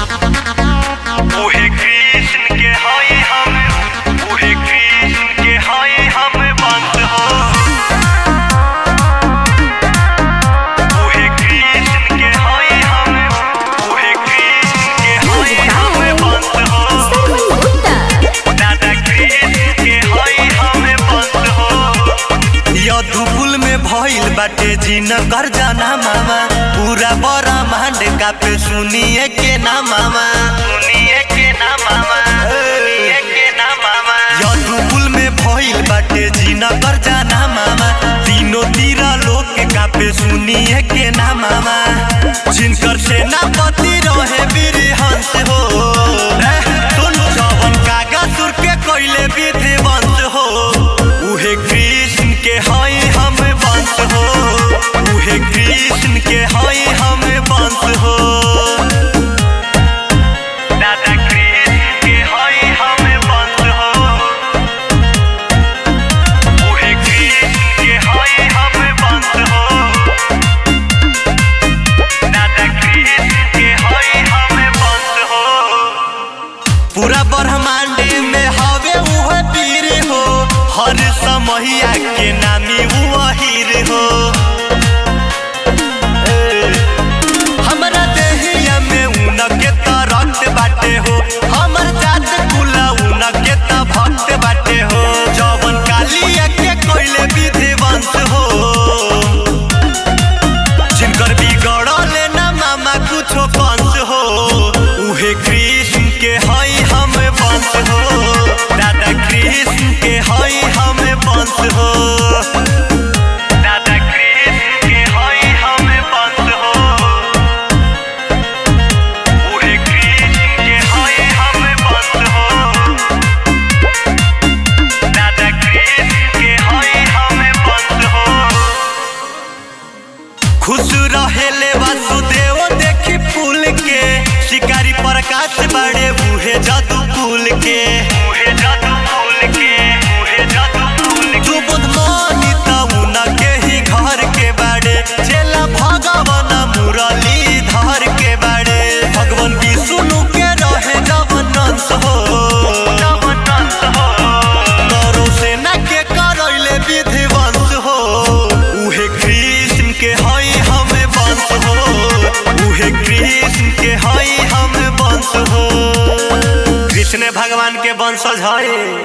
उहे कृष्ण के हई हम उहे कृष्ण के हई हम बंद हो उहे कृष्ण के हई हम उहे कृष्ण के हई हम बंद हो सरवन गुप्ता दादा कृष्ण के हई हम बंद हो यदुकुल में भइल बाटे जिन कर जाना मामा पूरा बड़ा मांड का पे सुनिए के ना मामा सुनिए के ना मामा सुनिए के ना मामा यदुकुल में भइल बाटे जिन कर जाना मामा तीनों तीरा लोग के का पे सुनिए के ना मामा जिनकर सेनापति रहे वीर हंस हो ए, सुन जवन कागसुर के कोइले विधिवंत हो उहे कृष्ण के हई हम वंश हो उहे कृष्ण के हई हम वंश हो दादा कृष्ण के हई हम वंश हो उहे कृष्ण के हई हम वंश हो दादा कृष्ण के हई हम वंश हो पूरा ब्रह्मांड में हवे उह वीर हो हर समहिया के नामी वहीर हो ए, हमरा देहिया में उनके त रक्त बाटे हो हमर जात कुला उनके त भक्त बाटे हो जवन कालिया के कोइले विधिवंश हो जिनकर बिगड़ल ना मामा कुछो पंच हो उहे कृष्ण के हई हम वंश हो दादा कृष्ण के हई हम वंश हो दादा कृष्ण के हई हम वंश हो उहे कृष्ण के हई हम वंश हो दादा कृष्ण के हई हम वंश हो खुश रहेले वासुदेव देखी फूल के शिकारी प्रकाश बड़े बूहे जादू फूल के बूहे जादू फूल के बूहे जादू फूल के तू बुधमानी तउन के ही घर के बड़े चेला भगवान मुरली धर के बड़े भगवान विष्णु के रहे जवन अंश हो जवन अंश हो तोरो सेना के करैले विधिवंश हो उहे कृष्ण के हई हम वंश हो उहे कृष्ण के हई हम वंश हो कृष्ण भगवान के वंशज हई